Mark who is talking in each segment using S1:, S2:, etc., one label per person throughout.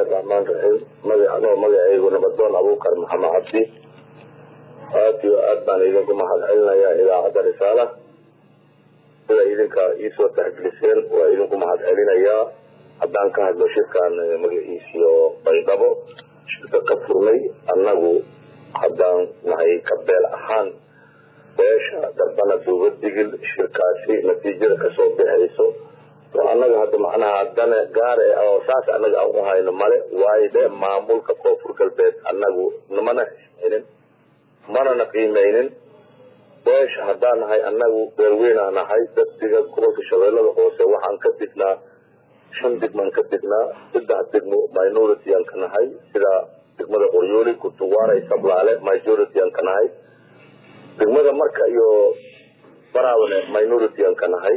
S1: bismillahi raxmaan raxiim magacanoo magacaygu nabadoon abuukar maxamed cabdi aad iyo aad baan idinku mahad celinayaa idaacadda risaala sida idinka iisoo taxgeliseen waa idinku mahad celinayaa haddaan ka hadlo shirkan magaciisiyo baydhabo shirka ka furnay annagu haddaan nahay kabeel ahaan beesha darbana duuba digil shirkaasi natiijada kasoo bixayso oo annaga hadda macnaha dane gaare oo saas annaga aan u hayno male waayo de maamulka koonfur galbeed annagu mana xisinin manana qiimeynin beesha haddaan nahay annagu beelweynaa nahay daddiga gobolka shabeellada hoose waxaan ka dignaa shan degmaan ka dignaa saddex degmo minority aan ka nahay sida degmada qoryooli kutuwaara sablaale majority aan ka nahay degmada marka iyo baraawne minority aan ka nahay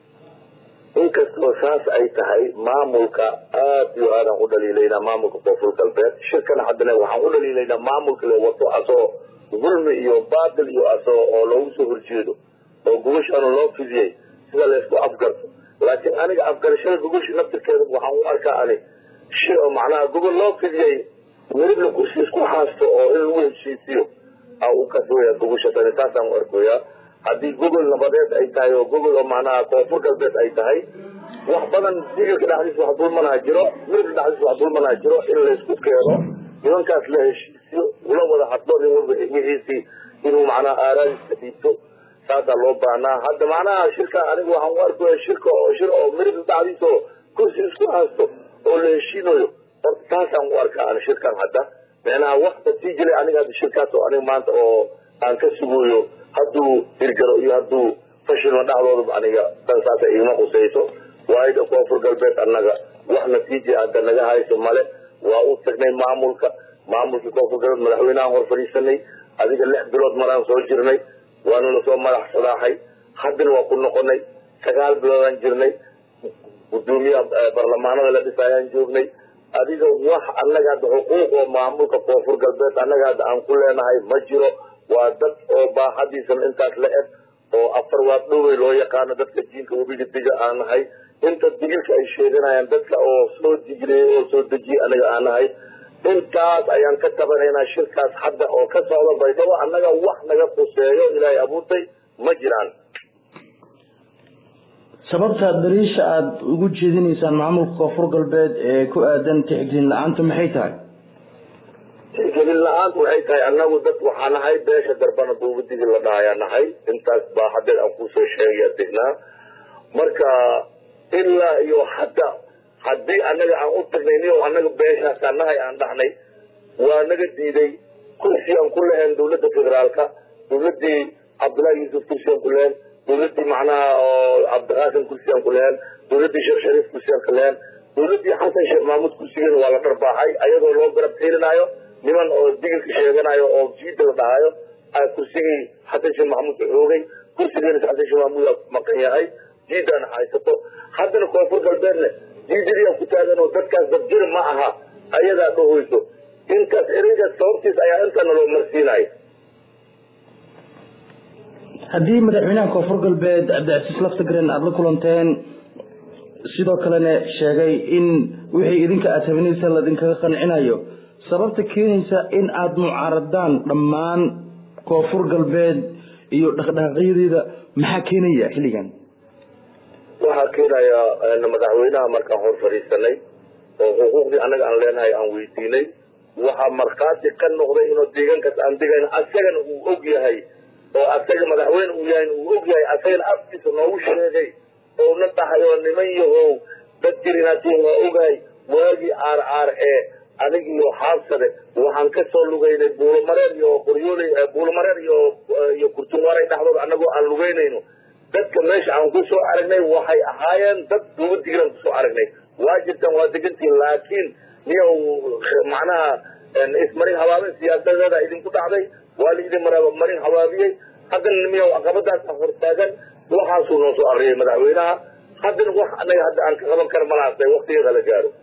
S1: inkastoo saas ay tahay maamulka aad iyo aadaan u dhaliilaynaa maamulka koonfur galbeed shirkana haddana waxaan u dhaliilaynaa maamulka le wato asoo zulmi iyo baatil iyo asoo oo loogu soo horjeedo oo gogoshaanu loo fidiyey sida laysku afgarto laakiin aniga afgarashada gogosha naftirkeeda waxaan u arkaa ani shi oo macnaha gogol loo fidiyey welibna kursi isku haasto oo in lagu heshiisiyo a u kasooya gogosha tani taasaan u arkoyaa haddii gogol nabadeed ay tahay oo gogol oo macnaha koonfur galbeed ay tahay wax badan digilka dhexdiisa wax dulmanaa jiro mirka dhexdiisa wax dulmanaa jiro in laysku keeno nimankaas la heshiisiyo ula wada hadlo nin walba wixiisii inuu macnaha aaraadiisa dhiibto saasaa loo baahnaa hadda macnaha shirka aniga waxaan u arkaya shirka oo shir oo mirka dhexdiisa oo kursi isku haasto oo la heshiinayo horta taasaan u arkaa ani shirkan hadda micnaha wax natiijale aniga hadda shirkaas oo aniga maanta oo aan ka sugayo hadduu hirgaro iyo hadduu fashilma dhexdooda aniga dan saasa igama qusayso waayo koonfur galbeed annaga wax natiija hadda naga hayso male waa u tagnay maamulka maamulkii koonfur galbeed madaxweynehaan hor fadhiisanay adiga lix bilood maraan soo jirnay waana lasoo madax sadaaxay haddana waa ku noqonay sagaal biloodaan jirnay gudoomiyaha barlamaanada la dhisayaan joognay adiga wax annaga hadda xuquuq oo maamulka koonfur galbeed annaga hadda aan ku leenahay ma jiro waa dad oo baaxadiisan intaas la eg oo afar waad dhowey loo yaqaano dadka jiinka webiga diga aan nahay inta digilka ay sheeganayaan dadka oo soo digileyey oo soo dejiyey anaga aan nahay intaas ayaan ka tabanaynaa shirkaas hadda oo ka socda baydhabo annaga wax naga quseeyo ilaahay abuurtay ma jiraan
S2: sababta daliisha aada ugu jeedinaysaan maamulka koonfur galbeed ee ku aadan tixgelin la-aanta maxay tahay
S1: tixgelin la-aantu waxay tahay annagu dad waxaa nahay beesha darbana duubadigi la dhahayaa nahay intaas baa hadeed aan kusoo sheegaya degnaa marka ilaa iyo hadda haddii annaga aan u tagnay niyo annaga beeshaasaa nahay aan dhahnay waa naga diiday kursi aan ku lahayn dawladda federaalka dawladii cabdullahi yuusuf kursi aan ku lahayn dawladii macnaha oo cabdiqaasim kursi aan ku lahayn dawladii sheekh shariif kursi aan ka lahayn dawladii xasan sheekh mahmuud kursigeena waa la dharbaaxay ayadoo loo garab xiilinaayo niman oo digilka sheeganayo oo jiida la dhahayo kursigii xasan sheekh maxamuud xoogay kursigeena xasan sheekh maxamuud maqan yahay jiidana haysato haddana koonfur galbeedne jiidadiyaa ku taagan oo dadkaas dabjir ma aha ayadaa dhahoyso intaas ereygaas sababtiis ayaa intana loo marsiinayo
S2: haddii madaxweynaha koonfur galbeed cabdicasiis laftagren aada la kulanteen sidoo kalena sheegay in wixii idinka aada habinaysa laidinkaga qancinayo sababta keenaysa in aada mucaaradaan dhammaan koonfur galbeed iyo dhaqdhaqaaqyadeeda maxaa keenaya xilligan
S1: waxaa keenaya madaxweynaha markaan hor fadhiisanay oo xuquuqdii annaga aan leenahay aan weydiinay waxaa markhaati ka noqday inuu deegaankaas aan degayn asagana uu og yahay oo asaga madaxweyne uu yahay uu og yahay asagana afkiisa noogu sheegay oo na dhahay oo niman yahow dad jirinatiin waa ogahay waagii aar aar ee anig iyo xaabsade waxaan ka soo lugaynay buulomareer iyo qoryooley buulomareer iyo iyo kurtunwaaray dhexdooda annagoo aan lugaynayno dadka meesha aan ku soo aragnay waxay ahaayeen dad duuba digiran kusoo aragnay waa jirtaan waa degantiin laakiin niyo macnaha ismarin habaabin siyaasadeeda idinku dhacday waa laidin marin habaabiyey haddana miyo caqabadaasa hortaagan waxaasuu noo soo akriyay madaxweynaha haddana wax anaga hadda aan ka qaban kara malaasay waktigeeda la gaaro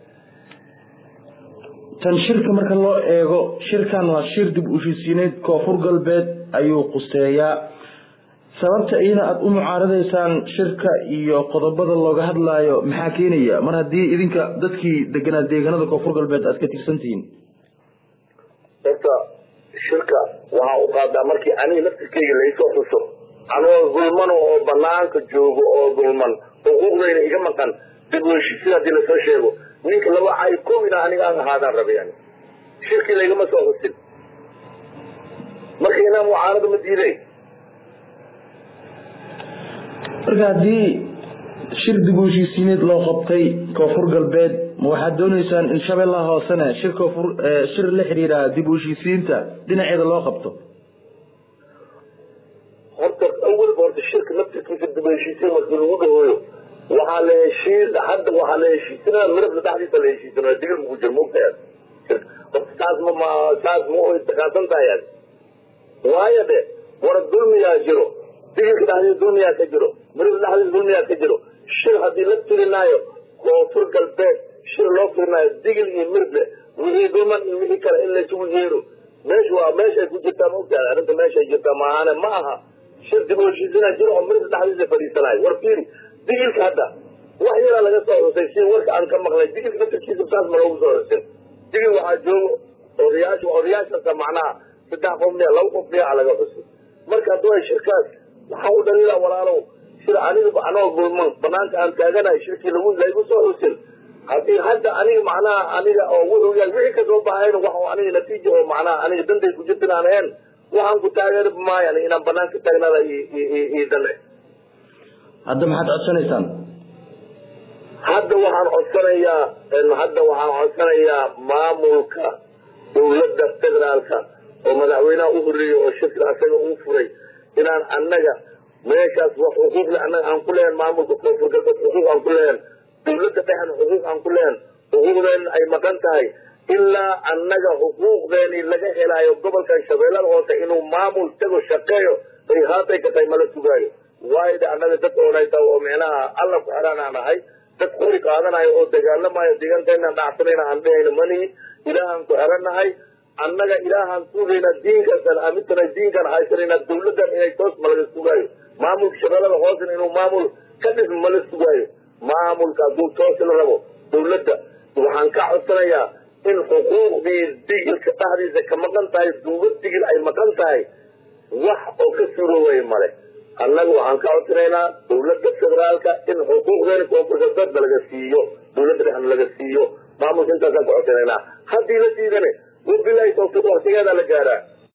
S2: tan shirka marka loo eego shirkan waa shir dib u heshiisiineed koonfur galbeed ayuu quseeyaa sababta iyada aada u mucaaradaysaan shirka iyo qodobada looga hadlaayo maxaa keenaya mar haddii idinka dadkii deganaa deegaanada koonfur galbeed aad ka tirsan tihiin
S1: horta shirka waxaa u qaadaa markii aniga laftirkeyga laysoo xuso anoo gulman oo banaanka joogo oo gulman xuquuqdayna iga maqan dib u heshiisiin haddii lasoo sheego ninka laba cay kowina aniga aan ahaadaan rabay yani shirkii laygama soo xusin marka inaan mucaarado ma diiday
S2: marka haddii shir dib u heshiisiineed loo qabtay koonfur galbeed ma waxaad dooneysaan in shabeellaha hoosena shir koonfur shir la xidhiidha dib u heshiisiinta dhinaceeda loo qabto
S1: horta awalba horta shirka naftirkiisa dib u heshiisiin markii lagu dhahooyo waxaa la heshiin hadda waxaa la heshiisinaya midabka dhexdiisa la heshiisanaya digil muku jir mogtayaa horta saas ma ma saas ma oy takaasan tahay waayo de wara dulmiyaa jiro digilka dhexdiisa dulmiyaa ka jiro midabka dhexdiisa dulmiyaa ka jiro shir haddii la tirinaayo koonfur galbeed shir loo tirinaayo digil iyo mirble wixii dulman iyo wixii kale in laysugu yeero meesha waa meeshay ku jirtaa ma ogtahay arrinta meeshay jirtaa maahane ma aha shir dib u heshiisina jiro oo midabka dhexdiisa fadhiisanayo war fiiri digilka hadda wax yaraa laga soo xusay si warka aan ka maqlay digilka naftirkiisa saas ma loogu soo xusin digil waxaa joogo odayaasha odayaashaasa macnaha saddex qof miya laba qof miya laga xusay marka hadduu ay shirkaas waxaa u dhaliila walaalow shir aniga anoo gulman banaanka aan taaganahay shirkii lagu laygu soo xusin haddii hadda aniga macnaha aniga oo wuxuu yahay wixii kasoo baxayn wax aniga natiija oo macnaha aniga dantay ku jirtin aan ahayn waxaan ku taageeri maayan inaan banaanka taagnaada ii dane
S2: hadda maxaad codsanaysaan
S1: hadda waxaan codsanayaa hadda waxaan codsanayaa maamulka dawladda federaalka oo madaxweynaha u horeeyey oo shirka asaga uu furay inaan annaga meeshaas wax xuquuqle annaga aan ku lehen maamulka koonfur galbeed xuquuq aan ku lehen dawladda dhexna xuquuq aan ku lehen xuquuqdeen ay maqan tahay ilaa annaga xuquuqdeeni laga helaayo gobolkan shabeellada hoose inuu maamul tago shaqeeyo ay haatay ka tahay mala sugaayo waayo de annaga dad oonayta oo micnaha alla ku xeraan aan ahay dad qori qaadanayo oo dagaalamayo deegaankeena dhacsanayna aan dhehayno manihi ilaahaan ku xeranahay annaga ilaahaan sugayna diinkaasaan aamintana diinkaan haysanayna dawladdan inay toos malaga sugaayo maamulka shabeellada hoosena inuu maamul ka dhism mala sugaayo maamulka hadduu toos la rabo dawladda waxaan ka codsanayaa in xuquuqdii digilka dhexdiisa ka maqan tahay duuba digil ay maqan tahay wax oo ka suuroobaya male annaga waxaan ka codsanaynaa dawladda federaalka in xuquuqdeena koonfur galbeed laga siiyo dawladda dhexna laga siiyo maamulka intaasaan ka codsanaynaa haddii la diidane wabilahi tawfiiq waktigeeda la gaaraa